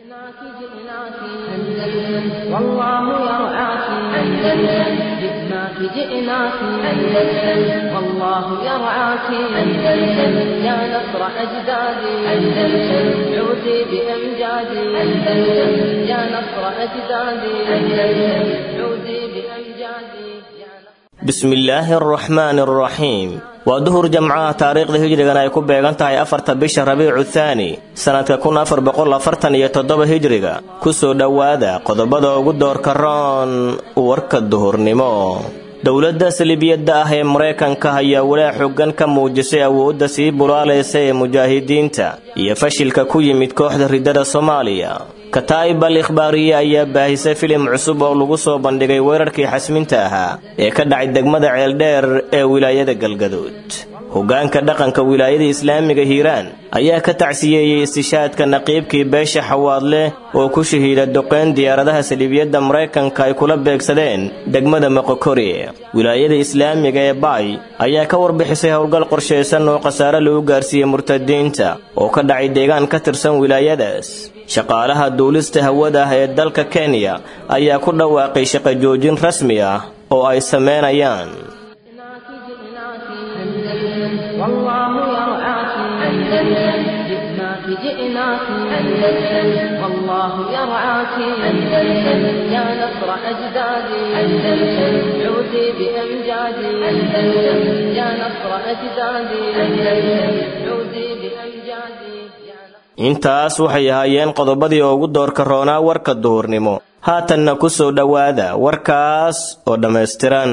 جئناك جئناك أندلس والله يرعاك أندلس جئناك جئناك أندلس والله يرعاك أندلس يا نصر أجدادي أندلس عودي بأمجادي أندلس يا نصر أجدادي أندلس عودي بأمجادي يا نصر bismillaahi araxmaani araxiim waa duhur jamcaha taariikhda hijrigan ay ku beegan tahay afarta bisha rabiicu thaani sannadka kun afar boqol afartan iyo toddoba hijriga ku soo dhowaada qodobada ugu doorka roon warka duhurnimo dowladda salibiyadda ah ee maraykanka ayaa walaa xoogan ka muujisay awoodda sii bulaalaysa ee mujaahidiinta iyo fashilka ku yimid kooxda riddada soomaaliya kataa'ib al ikhbaariye ayaa baahisay filim cusub oo lagu soo bandhigay weerarkii xasminta ahaa ee ka dhacay degmada ceeldheer ee wilaayada galgaduud hoggaanka dhaqanka wilaayada islaamiga hiiraan ayaa ka tacsiyeeyey istishaadka naqiibkii beesha xawaadle oo ku shahiida duqeyn diyaaradaha saliibiyadda maraykanka ay kula beegsadeen degmada moqokori wilaayada islaamiga ee baay ayaa ka warbixisay howlgal qorshaysan oo khasaare lagu gaarsiiyey murtadiinta oo ka dhacay deegaan ka tirsan wilaayadaas shaqaalaha duulista hawada ah ee dalka kenya ayaa ku dhawaaqay shaqo joojin rasmi ah oo ay sameynayaan جئناك جئناك أندلس والله يرعاك أندلس جئناك جئناك أندلس والله يرعاك أندلس يا نصر أجدادي أندلس عودي بأمجادي أندلس يا نصر أجدادي أندلس عودي بأمجادي يا نصر intaas waxay ahaayeen qodobadii ugu doorka roonaa warka duhurnimo haatanna ku soo dhowaada warkaas oo dhammaystiran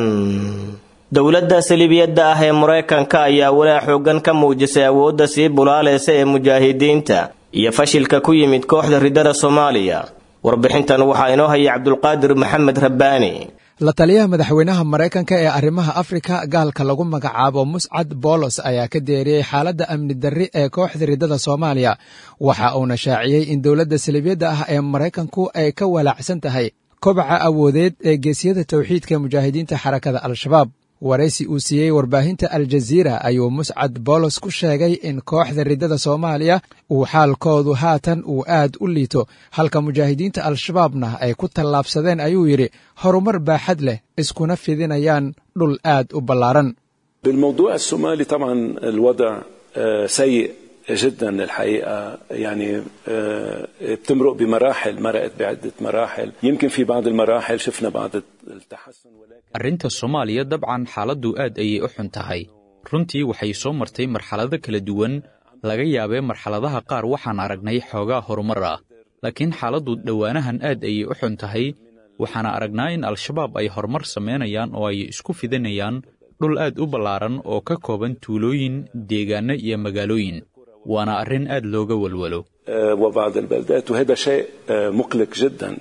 dowladda salibiyadda ah ee maraykanka ayaa walaa xoogan ka muujisay awoodda sii bulaalaysa ee mujaahidiinta iyo fashilka ku yimid kooxda riddada soomaaliya warbixintan waxaa inoo hayay cabdulqaadir maxamed rabbaani la taliyaha madaxweynaha maraykanka ee arrimaha afrika gaalka lagu magacaabo muscad boolos ayaa ka deeriyey xaaladda amni darri ee kooxda riddada soomaaliya waxa uuna shaaciyey in dowladda salibiyadda ah ee maraykanku ay ka walaacsan tahay kobaca awoodeed ee geesyada towxiidka mujaahidiinta xarakada al-shabaab waraysi uu siiyey warbaahinta aljaziira ayuu muscad boolos ku sheegay in kooxda riddada soomaaliya uu xaalkoodu haatan uu aad u liito halka mujaahidiinta al-shabaabna ay ku tallaabsadeen ayuu yidhi horumar baaxad leh iskuna fidinayaan dhul aad u ballaaran بالموضوع الصومالي طبعا الوضع آه، سيء جدا الحقيقة يعني آه، بتمرق بمراحل مرقت بعدة مراحل يمكن في بعض المراحل شفنا بعض التحسن ولكن arrinta soomaaliya dabcan xaaladdu aad ayay u xun tahay runtii waxay soo martay marxalado kala duwan laga yaabee marxaladaha qaar waxaan aragnay xoogaa horumar ah laakiin xaaladdu dhowaanahan aad ayay u xun tahay waxaana aragnaa in al-shabaab ay horumar samaynayaan oo ay isku fidinayaan dhul aad u ballaaran oo ka kooban tuulooyin deegaanno iyo magaalooyin waana arrin aad looga walwalo آه، وبعض البلدات وهذا شيء آه، مقلق جدا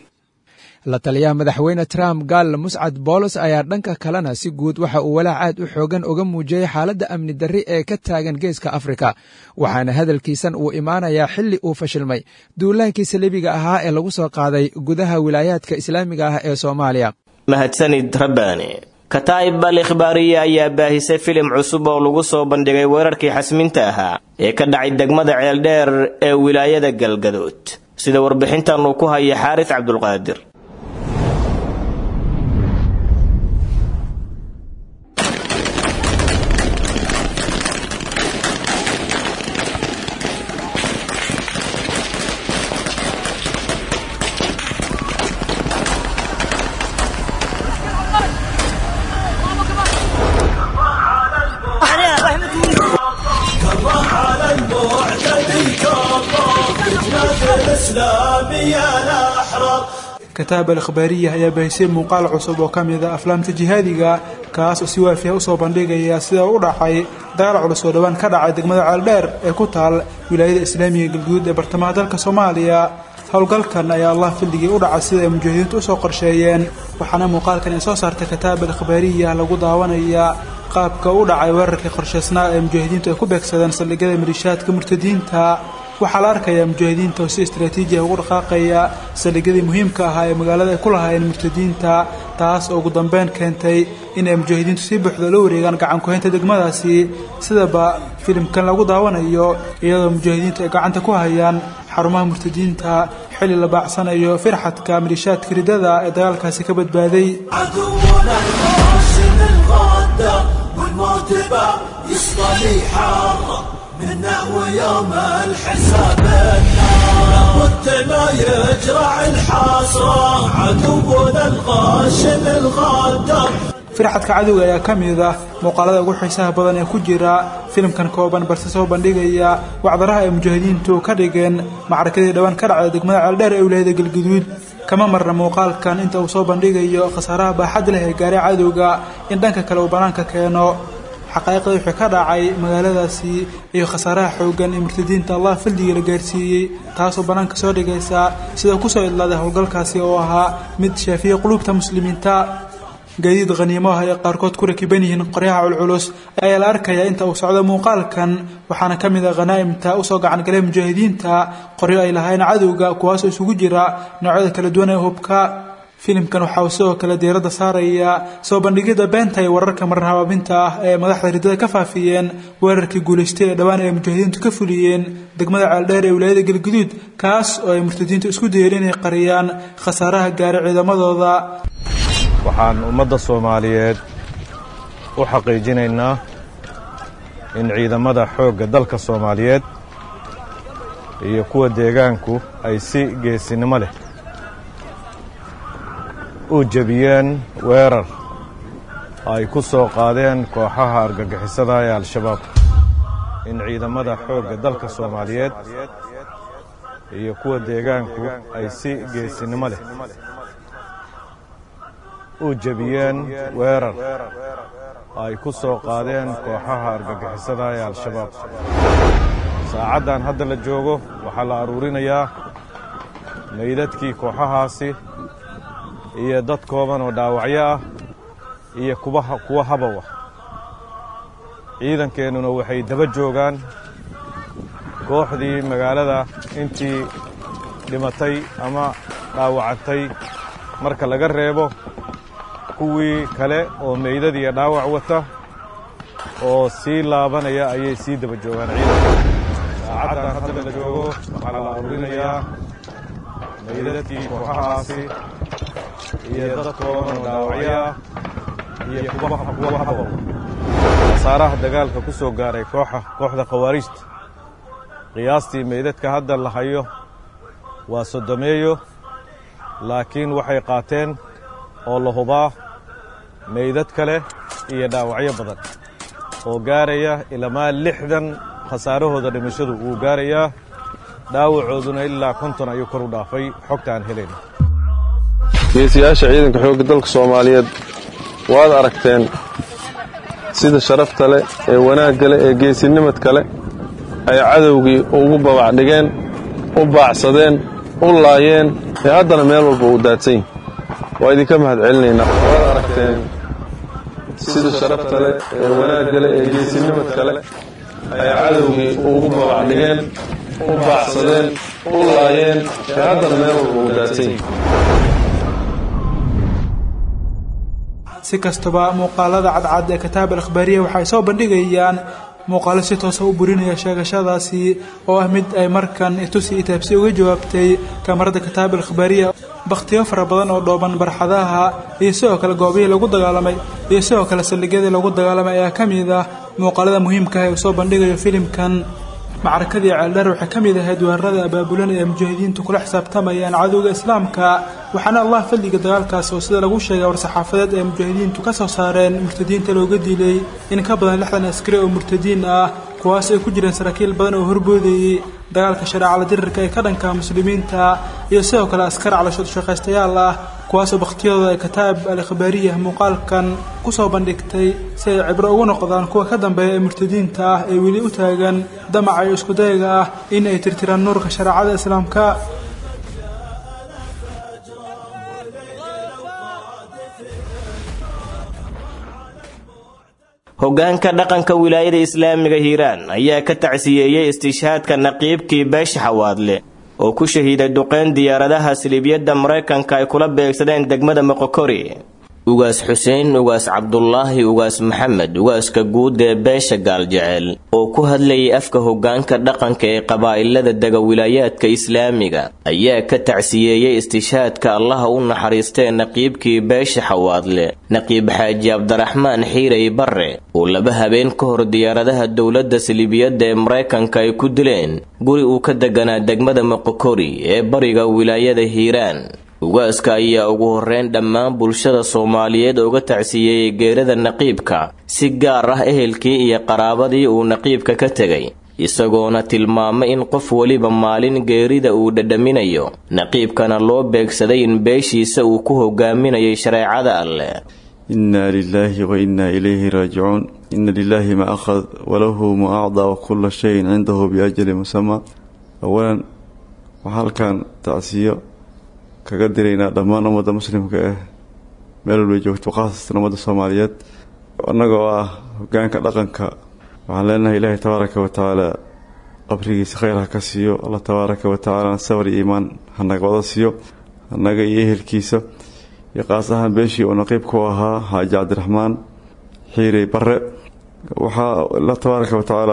la taliyaha madaxweyne trump gaal muscad boolos ayaa dhanka kalena si guud waxa uu walaac aad u xoogan uga muujiyey xaaladda amni darri ee ka taagan geeska afrika waxaana hadalkiisan uu imaanayaa xilli uu fashilmay duulaankii saliibiga ahaa ee lagu soo qaaday gudaha wilaayaadka islaamiga ah ee soomaaliya mahadsanid rabbaani kataa'ib al ikhbaariye ayaa baahisay filim cusub oo lagu soo bandhigay weerarkii xasminta ahaa ee ka dhacay degmada ceeldheer ee wilaayada galgaduud sida warbixintan uu ku haya xaaris cabdulqaadir على المعتدي كالله فتنة الإسلام يا الأحرار kataab al-ikhbaariya ayaa baahisay muuqaal cusub oo ka mid a aflaamta jihaadiga kaas oo si waafiya usoo bandhigaya sida u dhacay dagaal culus oo dhowaan ka dhacay degmada ceeldheer ee ku taal wilaayada islaamiga galguud ee bartamaha dalka soomaaliya howlgalkan ayaa allah fildigii u dhacay sida ay mujaahidiintu usoo qorsheeyeen waxaana muuqaalkan ay soo saartay kataab al-ikhbaariya lagu daawanaya qaabka u dhacay weerarkii qorshaysnaa ee mujaahidiintu ay ku beegsadeen saldhigyada maliishaadka murtadiinta waxaa la arkayaa mujaahidiinta oo si istraatiiji ah ugu dhaqaaqaya saldhigyadii muhiimka ahaa ee magaalada ay ku lahaayeen murtadiinta taas oo ugu dambeyn keentay in ay mujaahidiintu si buuxda la wareegaan gacan ku-haynta degmadaasi sidaba filimkan lagu daawanayo iyadoo mujaahidiintu ay gacanta ku hayaan xarumaha murtadiinta xilli la baacsanayo firxadka malishaadka ridada ee dagaalkaasi ka badbaaday عدونا القاسم الغدار والموت باب يصطلي حاره منا ويوم الحساب النار لابد ما يجرع الحصى عدونا القاسم الغدار firxadka cadowga ayaa ka mid ah muuqaalada ugu xiisaha badan ee ku jira filimkan kooban balse soo bandhigaya wacdaraha ay mujaahidiintu ka dhigeen macrakadii dhowaan ka dhacda degmada ceeldheer ee wilaayada galguduud kama marna muuqaalkan inta uu soo bandhigayo khasaaraha baaxad leh ee gaaray cadowga in dhanka kale uu bannaanka keeno xaqaa'iqda wixii ka dhacay magaaladaasi iyo khasaaraha xooggan ee murtadiinta allah faldiga la gaarsiiyey taasoo bannaanka soo dhigaysa sida kusoo idlaaday howlgalkaasi oo ahaa mid shaafiya qulubta muslimiinta gaadiid khaniimo ah ay qaarkood ku rakiban yihiin qoryaha culculus ayaa la arkayaa inta uu socdo muuqaalkan waxaana ka mid ah khanaa'imta usoo gacan galay mujaahidiinta qoryo ay lahayn cadowga kuwaasoo isugu jira noocyada kala duwan ee hubka filimkan waxa uu sidoo kale diiradda saaraya soo bandhigidda beenta iyo wararka marhabaabinta ah ee madaxda ridada ka faafiyeen weerarkii guulaystay ee dhowaan ay mujaahidiintu ka fuliyeen degmada ceeldheer ee wilaayada galguduud kaas oo ay murtadiintu isku dayeen inay qariyaan khasaaraha gaaray ciidamadooda waxaan ummadda soomaaliyeed u xaqiijinaynaa in ciidamada xoogga dalka soomaaliyeed iyo kuwa deegaanku ay si geesinimo leh u jebiyeen weerar ay ku soo qaadeen kooxaha argagixisada ee al-shabaab in ciidamada xoogga dalka soomaaliyeed iyo kuwa deegaanku ay si geesinimo leh u jebiyeen weerar ay ku soo qaadeen kooxaha argagixisada ee al-shabaab saacaddan hadda la joogo waxaa la aruurinayaa meydadkii kooxahaasi iyo dad kooban oo dhaawacyo ah iyo kuwa habow ah ciidankeennuna waxay daba joogaan kooxdii magaalada intii dhimatay ama dhaawacantay marka laga reebo kuwii kale oo meydad iyo dhaawac wata oo sii laabanaya ayay sii daba joogaan ciidanka saacaddan hadda la joogo waxaa la aruurinayaa meydadkii kooxahaasi iyo dad kooban oo dhaawacyo ah iyo kuwa habow khasaaraha dagaalka ku soo gaaray kooxa kooxda khawaarijta qiyaastii meydadka hadda la hayo waa soddomeeyo laakiin waxay qaateen oo la hubaa meydad kale iyo dhaawacyo badan oo gaaraya ilamaa lixdan khasaarahooda dhimashadu wuu gaarayaa dhaawacooduna ilaa konton ayuu kor u dhaafay xogta aan helayna geesiyaasha ciidanka xoogga dalka soomaaliyeed waad aragteen sida sharafta leh ee wanaagga leh ee geesinimadka leh ay cadowgii ugu babac dhigeen u baacsadeen u laayeen ee haddana meel walba uu daadsan yahi waa idinka mahad celinaynaa waad aragteen sida sharafta leh ee wanaagga leh ee geesinimadka leh ay cadowgii ugu babac dhigeen u baacsadeen u laayeen ee haddana meel walba uu daadsan yahi si kastaba muuqaalada cadcad ee kitaab al-akhbaariya waxay soo bandhigayaan muuqaalo si toosa u burinaya sheegashadaasi oo ah mid ay markan itusi itaabsi uga jawaabtay kamarada kitaab al-akhbaariya bakhtiyo fara badan oo dhooban barxadaha iyo sidoo kale goobihii lagu dagaalamay iyo sidoo kale saldhigyadii lagu dagaalamay ayaa ka mid ah muuqaalada muhiimka ah ee uu soo bandhigayo filimkan macrakadii ceeldheer waxay ka mid ahayd weerarada abaabulan ee mujaahidiintu kula xisaabtamayaan cadowga islaamka waxaana allah fadliga dagaalkaas oo sida lagu sheegay war-saxaafadeed ee mujaahidiintu ka soo saareen murtadiinta looga dilay in ka badan lixdan askari oo murtadiin ah kuwaas ay ku jireen saraakiil badan oo horboodayey dagaalka shareecala dirirka ee ka dhanka muslimiinta iyo sidoo kale askar calashooshaqaystayaal ah kuwaasoo bakhtiyadooda ay kitaab al-akhbaariya muuqaalkan ku soo bandhigtay si ay cibro ugu noqdaan kuwa ka dambeeya ee murtadiinta ah ee weli u taagan damaca iyo iskudayaga ah in ay tirtiraan nuurka shareecada islaamka hoggaanka dhaqanka wilaayada islaamiga hiiraan ayaa ka tacsiyeeyey istishhaadka naqiibkii beesha xawaadle oo ku shahiiday duqeyn diyaaradaha siliibyadda maraykanka ay kula beegsadeen degmada moqokori ugaas xuseen ugaas cabdulaahi ugaas maxamed ugaaska guud ee beesha gaaljecel oo ku hadlayay afka hoggaanka dhaqanka ee qabaa'ilada dega wilaayaadka islaamiga ayaa ka tacsiyeeyey istishaadka allaha u naxariistee naqiibkii beesha xawaadle naqiib xaaji cabdiraxmaan xiirey barre oo laba habeen ka hor diyaaradaha dowladda salibiyadda ee maraykanka ay ku dileen guri uu ka deganaa degmada moqokori ee bariga wilaayada hiiraan ugaaska ayaa ugu horreyn dhammaan bulshada soomaaliyeed uga tacsiyeeyey geerada naqiibka si gaar ah ehelkii iyo qaraabadii uu naqiibka ka tegay isagoona tilmaamay in qof weliba maalin geerida uu dhadhaminayo naqiibkana loo beegsaday in beeshiisa uu ku hogaaminayay shareecada alleh inna lilaahi wa innaa ilayhi raajicuun inna lilaahi ma akhad walahu ma acdaa wa kulla shayin cindahu biajali musamaa awalan waxaa halkan tacsiyo kaga diraynaa dhammaan ummadda muslimka ah meel walbay joogto khaasatan ummadda soomaaliyeed annagoo ah hogaanka dhaqanka waxaan leenahay ilaahay tabaaraka wa tacaala qabrigiisa khayr ha ka siiyo allah tabaaraka wa tacaalana sabar iyo iimaan hanaga wada siiyo annaga iyo ehelkiisa iyo qaas ahaan beeshii uu naqiibku ahaa xaaji cabdiraxmaan xiirey barre waxaa allah tabaaraka wa tacaala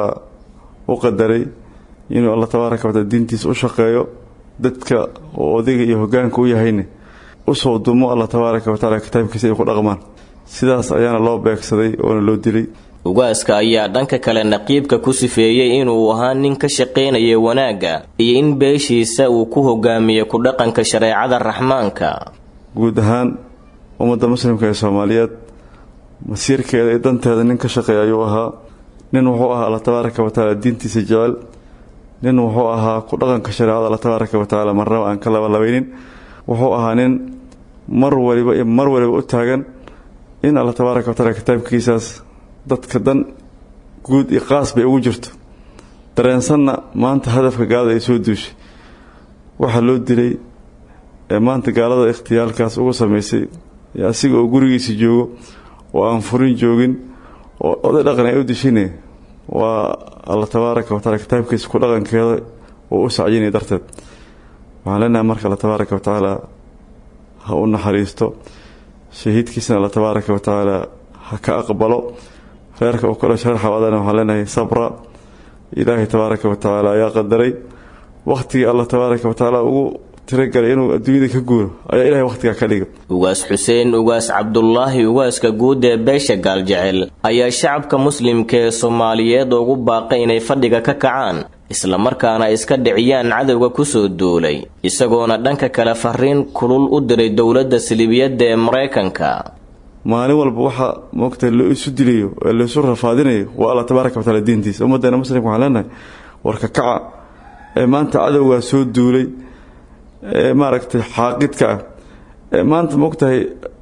u qadaray inuu allah tabaaraka wa taala diintiisa u shaqeeyo dadka oo odayga iyo hogaanka u yahayne usoo dumo allah tabaaraka wa tacala kitaabkiisa ay ku dhaqmaan sidaas ayaana loo beegsaday oona loo dilay ugaaska ayaa dhanka kale naqiibka ku sifeeyey inuu ahaa nin ka shaqaynaya wanaagga iyo in beeshiisa uu ku hogaamiyo ku dhaqanka shareecada raxmaanka guud ahaan ummadda muslimka ee soomaaliyeed masiirkeeda iyo danteeda nin ka shaqeeya ayuu ahaa nin wuxuu ahaa alla tabaaraka wa tacaala diintiisa jecel nin wuxuu ahaa ku dhaqanka shareecada alla tabaaraka wa tacaala marnaba aan ka labalabaynin wuxuu ahaa nin mar waliba iyo mar waliba u taagan in alla tabaaraka wa taala kitaabkiisaas dadka dan guud iyo qaas bay ugu jirto dareensanna maanta hadafka gaalada ay soo duushay waxaa loo dilay ee maanta gaalada ikhtiyaalkaas ugu samaysay ee asiga oo gurigiisa joogo oo aan furin joogin oo oday dhaqan ay u dishine waa alla tabaaraka wa taala kitaabkiisa ku dhaqankeeda oo u sacyinaya darteed waxaan leenahay marka alla tabaaraka wa tacaala ha u naxariisto shahiidkiisana alla tabaaraka wa tacaala ha ka aqbalo reerka uu ka dhashay reer xawaadana waxaan leenahay sabra ilaahay tabaaraka wa tacaala ayaa qadaray wakhtigii allah tabaaraka wa tacaala ugu tiragalay inuu adduunyada ka guuro ayaa ilahay wakhtigaa ka dhiga ugaas xuseen ugaas cabdulaahi ugaaska guud ee beesha gaaljecel ayaa shacabka muslimka ee soomaaliyeed ugu baaqay inay fadhiga ka kacaan islamarkaana iska dhiciyaan cadowga kusoo duulay isagoona dhanka kale fariin kulul u diray dowladda silibiyadda ee maraykanka maalin walba waxaa moogta la isu dilayo ee laisu rafaadinayo waa alla tabaaraka wa taala diintiisa ummaddeena muslimka waxaan leenahay warka kaca ee maanta cadowgaa soo duulay ee maaragtay xaaqidka ah ee maanta moogtahay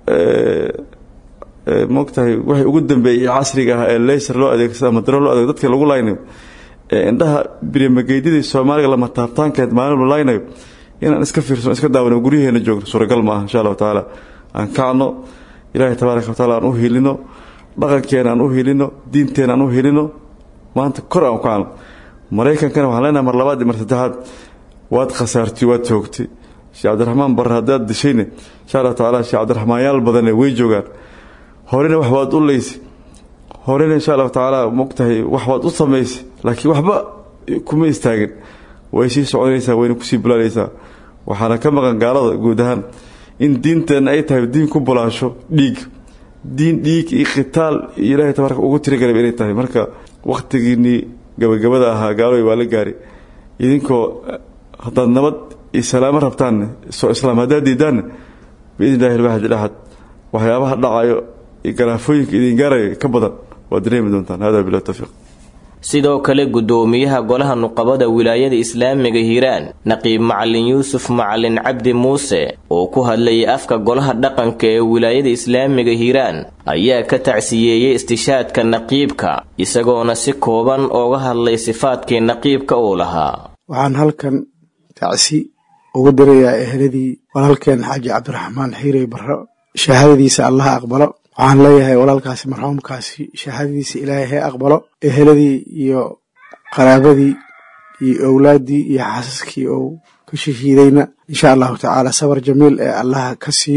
moogtahay waxay ugu dambeeyey casriga ah ee leyser loo adeegsado ama daro loo adeego dadka lagu laynayo ee indhaha birimageydidii soomaaliga lama taabtaankeed maalin la laynayo inaan iska fiirsano iska daawano guryaheena joogno suuragal ma aha insha allahu tacaala aan kacno ilaahay tabaaraka wa taala aan u hilino dhaqankeena aan u hilino diinteena aan u hilino maanta kor aan u kacno maraykankana waxaan leenahay mar labaad iyo mar saddexaad waad khasaartay waad toogtay sheekh cabdiraxmaan barre haddaad dishayne insha allahu tacaala sheekh cabdiraxmaanyaal badane way joogaan horena wax waad u leysay horena insha allahu tacaala mogtahay wax waad u samaysay laakiin waxba kuma istaagin way sii soconaysaa wayna kusii bulaalaysaa waxaana ka maqan gaalada guud ahaan in diinteenna ay tahay diin ku bulaasho dhiig diin dhiig iyo khitaal iyo ilaahay tabaaraka ugu tirigalay inay tahay marka wakhtigiinnii gabagabada ahaa gaalooy waa la gaari idinkoo haddaad nabad iyo salaamo rabtaanne soo islaam haddaad diidaanne biidni illahi alwaxid ilaxad waxyaabaha dhacayo iyo galaafooyinka idin gaarayo ka badan waad dareemi doontaan hada bilah tawfiiq sidoo kale guddoomiyaha golaha nuqabada wilaayada islaamiga hiiraan naqiib macalin yuusuf macalin cabdi muuse oo ku hadlayay afka golaha dhaqanka ee wilaayada islaamiga hiiraan ayaa ka tacsiyeeyey istishaadka naqiibka isagoona si kooban ooga hadlay sifaadkii naqiibka uu lahaa waxaan halkan tacsi ugu dirayaa eheladii walaalkeen xaaji cabdiraxmaan xiirey barro shahaadadiisa allaha aqbalo waxaan leeyahay walaalkaasi marxuumkaasi shahaadadiisa ilaahay hee aqbalo eheladii iyo qaraabadii iyo owlaaddii iyo xaasaskii ou ka shahiidayna insha allahu tacaala sabar jamiil ee allaha ka siiyo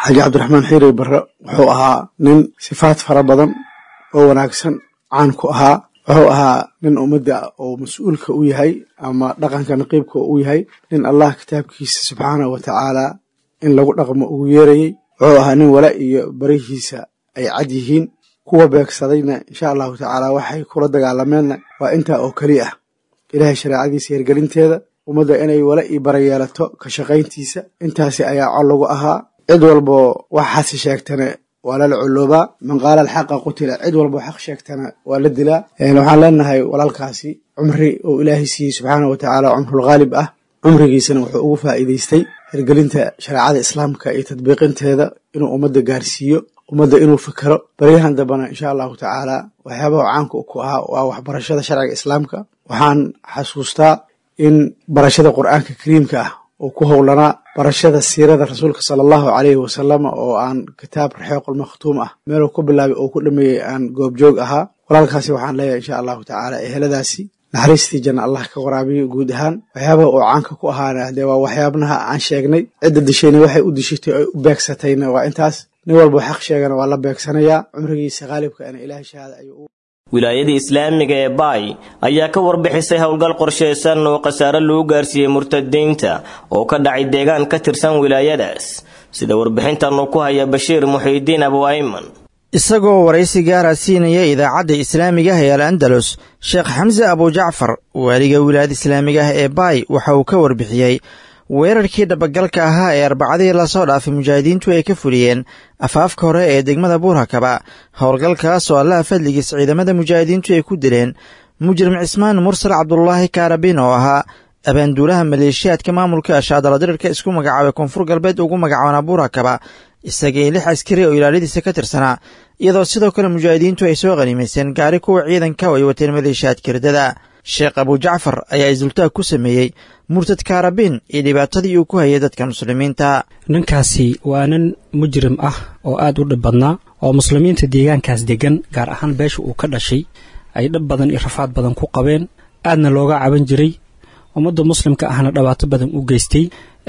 xaaji cabdiraxmaan xiiri barre wuxuu ahaa nin sifaad fara badan oo wanaagsan caan ku ahaa wuxuu ahaa nin ummadda oo mas-uulka u yahay ama dhaqanka naqiibka u yahay nin allah kitaabkiisa subxaanahu wa tacaala in lagu dhaqmo ugu yeerayey wuxuu ahaa nin wala iyo barihiisa ay cad yihiin kuwa beegsadayna insha allahu tacaala waxay kula dagaalameenna waa intaa oo keli ah ilaahay shareecadiisa hirgelinteeda ummadda inay wala ii bara yeelato ka shaqayntiisa intaasi ayaa cod lagu ahaa cid walbo waxaasi sheegtana waa lala coloobaa man qaala alxaqa qutila cid walbo xaq sheegtana waa la dilaa waxaan leenahay walaalkaasi cumri uu ilaahay siiyey subxaana wa tacaala cumrulghaalib ah cumrigiisana wuxuu ugu faa'iidaystay hirgelinta shareecada islaamka iyo tadbiiqinteeda inuu ummadda gaarsiiyo ummadda inuu fikero baryahan dambena insha allahu tacaala waxyaabaha caanka ku ahaa waa waxbarashada sharciga islaamka waxaan xasuustaa in barashada qur'aanka kariimka ah uu ku howlanaa barashada siirada rasuulka sala allahu caleyhi wasalam oo aan kitaab raxeequl makhtuum ah meeluu ku bilaabay oo ku dhameeyey aan goobjoog ahaa walaalkaasi waxaan leeyahay insha allahu tacaala eheladaasi naxariistii janna allah ka waraabiyo guud ahaan waxyaabaha uu caanka ku ahaana dee waa waxyaabnaha aan sheegnay cidda dishayna waxay u dishatay oy u beegsatayna waa intaas nin walba xaq sheegana waa la beegsanayaa cumrigiisa khaalibkaana ilaahay shahaada ayuu wilaayadii islaamiga ee baay ayaa ka warbixisay howlgal qorshaysan oo khasaare lagu gaarsiiyey murtadiinta oo ka dhacay deegaan ka tirsan wilaayadaas sida warbixintan uu ku haya bashiir muxiidiin abu ayman isagoo waraysi gaara siinaya idaacadda islaamiga ah ee al andalus sheekh xamse abujacfar waaliga wilaayada islaamiga ah ee baay waxa uu ka warbixiyey weerarkii dhabagalka ahaa ee arbacadii lasoo dhaafay mujaahidiintu ay ka fuliyeen afaafka hore ee degmada buurhakaba howlgalkaas oo allaha fadligiis ciidamada mujaahidiintu ay ku dileen mujrim cismaan mursal cabdulaahi kaarabin oo ahaa abaanduulaha maleeshiyaadka maamulka ashaadala dirirka isku magacaabay koonfur galbeed ugu magacaabana buurhakaba isagii lix askari oo ilaaladiisa ka tirsanaa iyadoo sidoo kale mujaahidiintu ay soo qaniimayseen gaari kuwa ciidanka oo ay wateen maleeshiyaadka hirdada sheekh abujacfar ayaa isultaag ku sameeyey murtad kaarabin iyo dhibaatadii uu ku hayay dadka muslimiinta ninkaasi waa nin mujrim ah oo aad u dhib badnaa oo muslimiinta deegaankaas deggan gaar ahaan beesha uu ka dhashay ay dhib badan iyo rafaad badan ku qabeen aadna looga caban jiray ummadda muslimka ahna dhibaato badan u geystay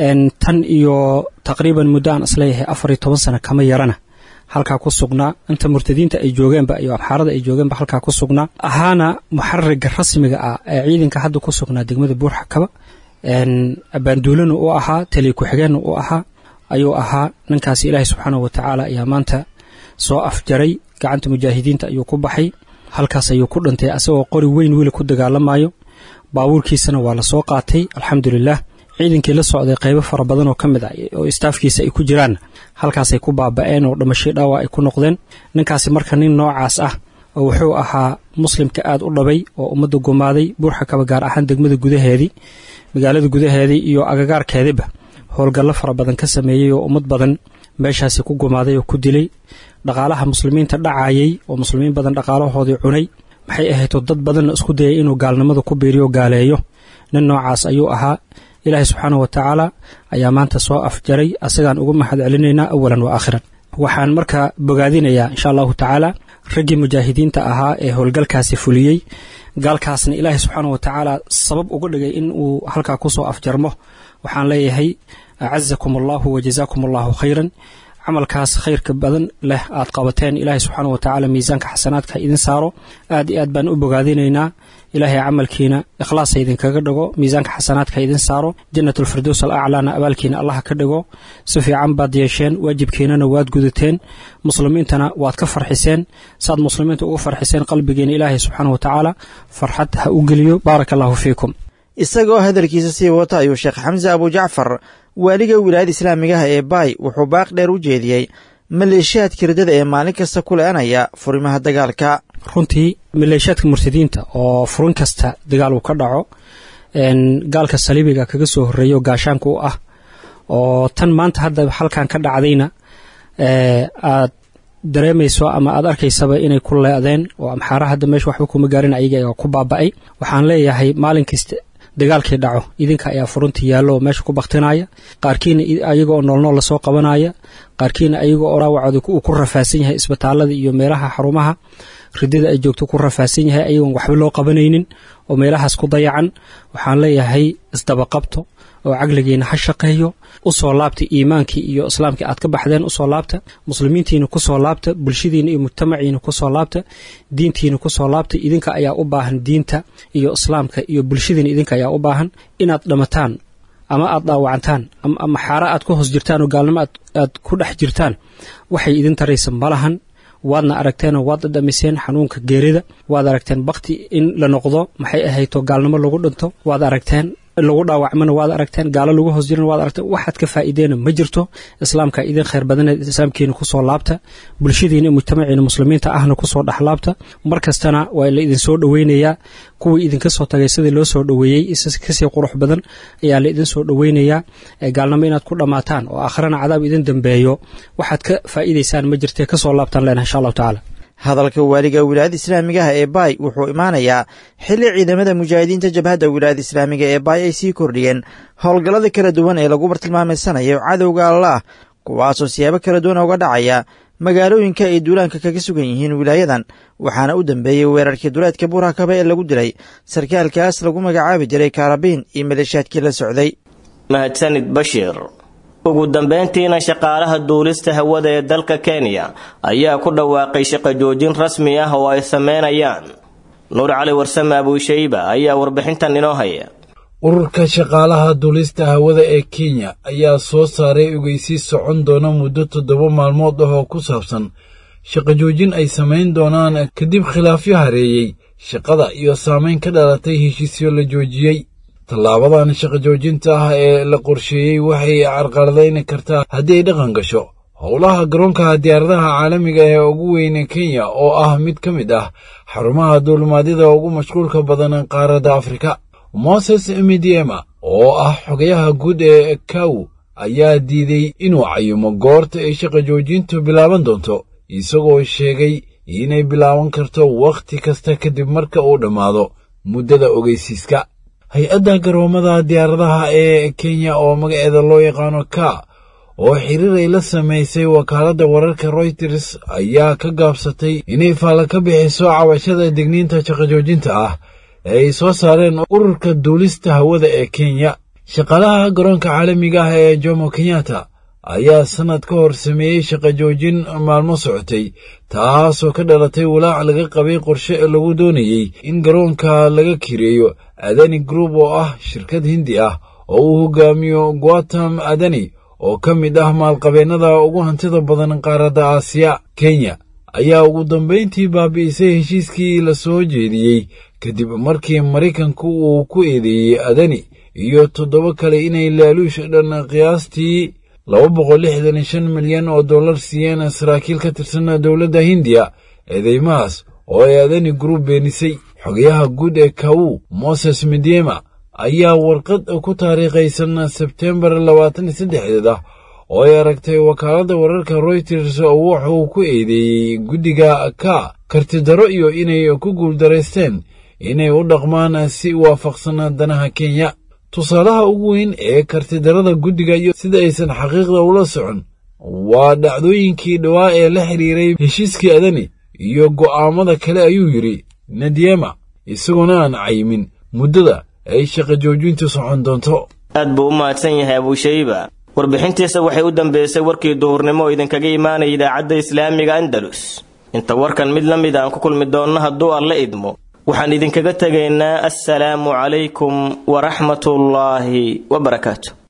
tan iyo taqriiban muddo aan isleeyahay afar iyo toban sano kama yarana halkaa ku sugnaa inta murtadiinta ay joogeenba iyo abxaarada ay joogeenba halkaa ku sugnaa ahaana muxaririga rasmiga ah ee ciidanka hadda ku sugnaa degmada buurxakaba abaanduulana u ahaa taliya ku-xigeenna u ahaa ayuu ahaa ninkaasi ilaahay subxaanahu wa tacaala ayaa maanta soo afjaray gacanta mujaahidiinta ayuu ku baxay halkaas ayuu ku dhintay asagoo qori weyn weli ku dagaalamayo baabuurkiisana waa lasoo qaatay alxamdulilah ciidankii la socday qaybo fara badan oo ka mid ah oo istaafkiisa ay ku jiraan halkaasay ku baaba'een oo dhamashay dhaawa ay ku noqdeen ninkaasi marka nin noocaas ah oo wuxuu ahaa muslimka aad u dhabay oo ummadda gumaaday buurxakaba gaar ahaan degmada gudaheedii magaalada gudaheedii iyo agagaarkeediba howlgallo fara badan ka sameeyey oo ummad badan meeshaasi ku gumaaday oo ku dilay dhaqaalaha muslimiinta dhacayay oo muslimiin badan dhaqaalahoodii cunay maxay ahaydoo dad badanna isku dayay inuu gaalnimada ku biiriyo gaaleeyo nin noocaas ayuu ahaa ilaahay subxaanahu wa tacaala ayaa maanta soo afjaray asagaan ugu mahad celinaynaa awalan wa aakhiran waxaan marka bogaadinayaa insha allahu tacaala raggii mujaahidiinta ahaa ee howlgalkaasi fuliyey gaalkaasna ilaahay subxaanahu wa tacaala sabab uga dhigay in uu halkaa kusoo afjarmo waxaan leeyahay acazakum allahu wa jazaakum allahu khayran camalkaas khayrka badan leh aad qabateen ilaahay subxaana wa tacaala miisaanka xasanaadka idin saaro aad iyo aad baan u bogaadinaynaa ilaahay camalkiina ikhlaasa idinkaga dhigo miisaanka xasanaadka idin saaro jannatulfirdows al aclaana abaalkiina allaha ka dhigo si fiican baad yeesheen waajibkiinana waad gudateen muslimiintana waad ka farxiseen saad muslimiinta ugu farxiseen qalbigiina ilaahay subxaana wa tacaala farxad ha u geliyo baaraka allahu fiikum isagoo hadalkiisa sii wata ayuu sheekh xamse abujacfar waaliga wilaayada islaamigaha ee baay wuxuu baaq dheer u jeediyey maleeshiyaadka hirdada ee maalin kasta ku le-anaya furimaha dagaalka runtii maleeshiyaadka murtadiinta oo furin kasta dagaal uu ka dhaco gaalka saliibiga kaga soo horreeyo gaashaanka u ah oo tan maanta hadda halkan ka dhacdayna aad dareemayso ama aad arkaysaba inay ku leedeen oo amxaara hadda meesha waxba kuma gaarin ayaga ku baaba'ay waxaan leeyahay maalin kasta dagaalkii dhaco idinka ayaa furunta yaallo oo meesha ku baktinaya qaarkiina ayagoo noolnool lasoo qabanaya qaarkiina ayagoo oo dhaawacooda uu ku rafaasan yahay isbitaalada iyo meelaha xarumaha ridada ay joogto ku rafaasan yahay ayagoon waxba loo qabanaynin oo meelahaas ku dayacan waxaan leeyahay isdabaqabto oo caqligiina ha shaqeeyo usoo laabta iimaankii iyo islaamkii aad ka baxdeen usoo laabta muslimiintiina kusoo laabta bulshadiina iyo mujtamaciina kusoo laabta diintiina kusoo laabta idinka ayaa u baahan diinta iyo islaamka iyo bulshadiina idinka ayaa u baahan inaad dhamataan ama aad dhaawacantaan ama xaara aad ku hoos jirtaan oo gaalnimo aad ku dhex jirtaan waxay idin taraysa malahan waadna aragteenoo waad dhadhamiseen xanuunka geerida waad aragteen bakti in la noqdo maxay ahayto gaalnimo lagu dhinto waad aragteen lagu dhaawacmana waad aragteen gaalo lagu hoos jirana waad aragteen waxaad ka faa'iideena ma jirto islaamka idin khayr badaneed islaamkiina kusoo laabta bulshadiina mujtamaciina muslimiinta ahna kusoo dhexlaabta mar kastana waa la idin soo dhoweynayaa kuwii idinka soo tagay sidii loo soo dhoweeyey kasii qurux badan ayaa la idin soo dhoweynayaa gaalnimo inaad ku dhammaataan oo akhrana cadaab idin dambeeyo waxaad ka faa'iidaysaan ma jirtee kasoo laabtaan leenahay insha allahu tacaala hadalka waaliga wilaayada islaamiga ah ee baay wuxuu imaanayaa xilli ciidamada mujaahidiinta jabhadda wilaayada islaamiga ee baay ay sii kordhiyeen howlgallada kala duwan ee lagu bartilmaamaysanayo cadowga allaah kuwaasoo siyaabo kala duwan uga dhacaya magaalooyinka ay duulaanka kaga sugan yihiin wilaayadan waxaana u dambeeyey weerarkii duleedka buurakaba ee lagu dilay sarkaalkaas lagu magacaabi jiray kaarabiin iyo maleeshaadkii la socday mahadsanid bashiir ugu dambeyntiina shaqaalaha duulista hawada ee dalka kenya ayaa ku dhawaaqay shaqo joojin rasmi ah oo ay sameynayaan nuur cali warsame abuushayba ayaa warbixintan inoo haya ururka shaqaalaha duulista hawada ee kenya ayaa soo saaray ogeysiis socon doona muddo toddoba maalmood ah oo ku saabsan shaqo joojin ay samayn doonaan kadib khilaafyo hareeyey shaqada iyo saamayn ka dhalatay heshiisyo la joojiyey tallaabadan shaqo joojinta ah ee la qorsheeyey waxay carqaladayn kartaa haddii ay dhaqan gasho howlaha garoonka diyaaradaha caalamiga ee ugu weyne kenya oo ah mid ka mid ah xarumaha duulimaadyada ugu mashquulka badan qaaradda afrika moses midiema oo ah xogayaha guud ee kaw ayaa diiday inuu cayimo goorta ay shaqo joojintu bilaaban doonto isagoo sheegay inay bilaaban karto wakhti kasta kadib marka uu dhammaado muddada ogeysiiska hay-adda garoomada diyaaradaha ee kenya oo magaceeda loo yaqaano ka oo xiriir ay la samaysay wakaaladda wararka royters ayaa ka gaabsatay inay faalla ka bixiso cabashada digniinta shaqojoojinta ah ee ay soo saareen ururka duulista hawada ee kenya shaqaalaha garoonka caalamiga ah ee jomo kenyatta ayaa sannad ka hor sameeyey shaqo joojin maalmo socotay taasoo ka dhalatay walaac laga qabay qorshe lagu doonayey in garoonka laga kireeyo adani group oo ah shirkad hindi ah oo uu hogaamiyo guatam adani oo ka mid ah maalqabeennada ugu hantida badan qaaradda aasiya kenya ayaa ugu dambayntii baabi'isay heshiiskii la soo jeediyey kadib markii maraykanku uu ku eedeeyey adani iyo toddoba kale inay laaluush dhan qiyaastii laba boqol lixdan shan milyan oo dollar siiyeen saraakiil ka tirsan dowladda hindiya eedeymahaas oo ay adani group beenisay xogayaha guud ee kawu moses midyema ayaa warqad ku taariikhaysan sebtembar labaatan iyo saddexdeed ah oo ay aragtay wakaaladda wararka royters wuxuu ku eedeeyey guddiga ka kartidaro iyo inay ku guuldaraysteen inay u dhaqmaan si waafaqsan danaha kenya tusaalaha ugu weyn ee kartidarada guddiga iyo sida aysan xaqiiqda ula socon waa dhacdooyinkii dhowaa ee la xidhiiray heshiiskii adani iyo go'aamada kale ayuu yidhi nadyema isagoona aan cayimin muddada ay shaqo joojintu socon doonto aad buu u mahadsan yahay abuushayba warbixintiisa waxay u dambeysay warkii duhurnimo oo idinkaga imaanaya idaacadda islaamiga andalus inta warkan mid la mid aan ku kulmi doonno hadduu alla idmo waxaan idinkaga tegaynaa assalaamu calaykum waraxmatullaahi wabarakaatu